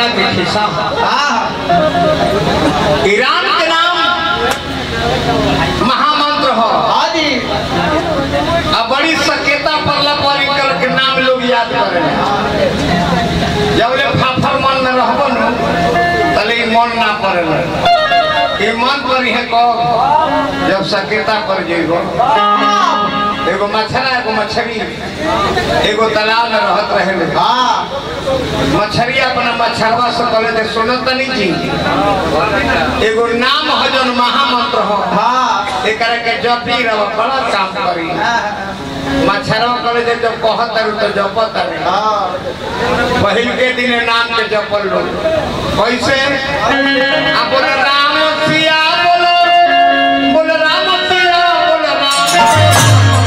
बड़ा के खिस्सा हाँ ईरान के नाम महामंत्र हो हाँ जी अब बड़ी सकेता पड़ला पर इनकर के नाम लोग याद करे जब ले फाफर मन में रहबो न तले ई मन ना पड़ेला ई मन पर है कब जब सकेता पर जेबो एगो मछरा एगो मछली एगो तालाब में रहत रहे हाँ मछरी अपना मछरवा से कहले जे सुनत नहीं जी एगो नाम हो जौन महामंत्र हो हाँ एकरा के जपी रह बड़ा काम करी मछरवा कहले जे जब कहत रह तो जपत रह हाँ पहिल के दिन नाम के जपल लो कैसे आ बोले राम सिया बोलो बोले राम सिया बोले राम सिया।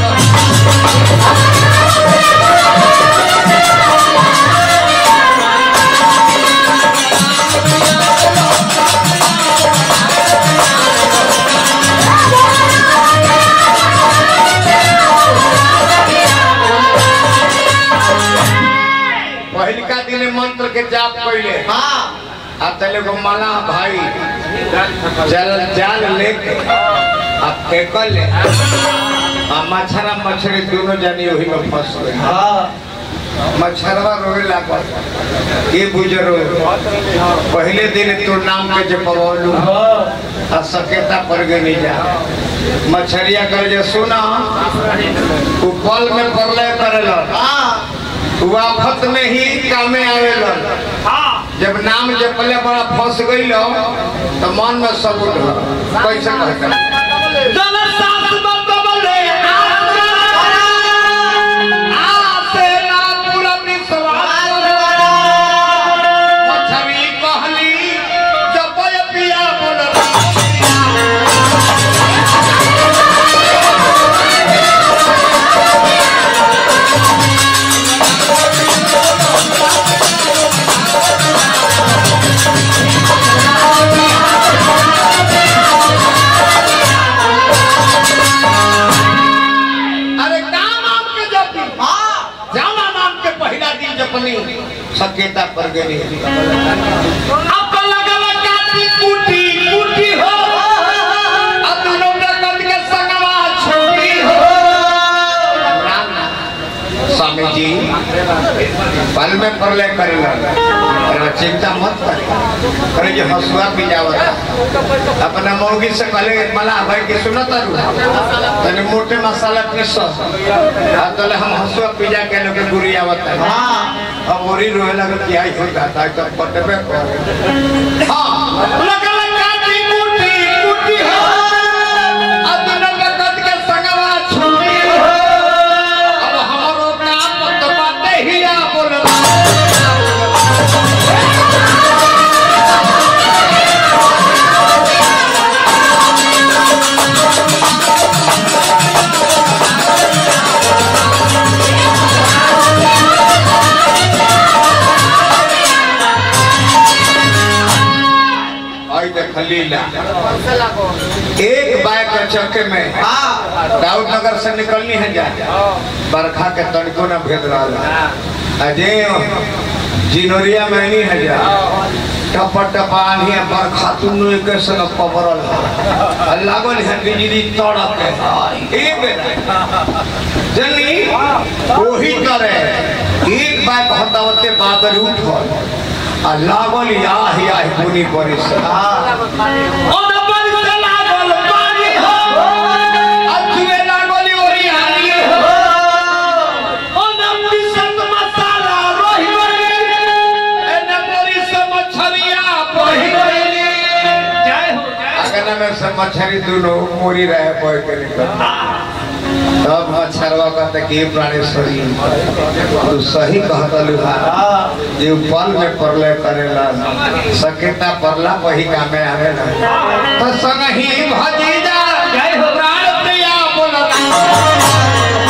पहिलका दिन मंत्र के जाप कैले हाँ अब तले को मना भाई जल जाल लेके अब फेंकल ले आ मछरा मछली दोनों जानी वही में फंस गए हाँ मछरवा रोए लागल ये बुजरो पहले दिन तो नाम के जपवलू आ सकेता पर गए नहीं जा मछरिया कर जे सुना उ पल में परलय करेला हाँ उ आफत में ही कामे आवेला जब नाम जपले बड़ा फंस गई तो मन में सबूत हो कैसे कहते मछली कहली जपय पिया बोल अरे का नाम के जपी हाँ जाना नाम के पहला दिन जपनी सकेता पर गई अब तो लगल काटी कुटी कुटी हो अब दोनों जगत के संगवा छोटी हो राम स्वामी जी पल में प्रलय करेला अरे चिंता मत कर अरे जो हंसुआ पी जावत अपना मौगी से कहले मला भाई के सुनत तारू तने मोटे मसाला पीस आ तले हम हंसुआ पी जा के लोग गुरी आवत है हाँ अब मोरी रोए लगे कि आई हो जाता है तो पटबे कर हां लगल काटी कुटी कुटी हो अब दोनों जगत के संगवा छुटी हो अब हमारो काम तो बाते ही आ बोलला आई देख लीला एक बाइक के चक्के में हाँ दाऊद नगर से निकलनी है जा बरखा के तड़को न भेद रहा अजय जिनोरिया में नहीं है जा टप टपानी है बरखा तुम एक संग पबरल है लागल है बिजली तड़क है एक जनी वही करे एक बाइक हटावते बादल उठल आ लागल याही याही बुनी पड़ी से हाँ मछरी दोनों मोरी रहे बोय के निकल तब मच्छरवा कहते कि प्राणेश्वरी तू सही कहता लुहा जे पल में परले करेला सकेता परला वही कामे आवेला तो संग ही भजीजा जय हो प्राण प्रिया बोलता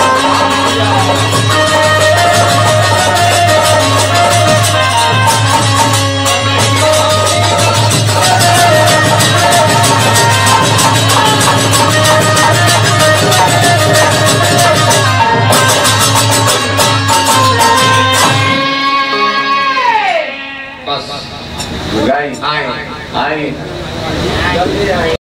बस गाई आए आई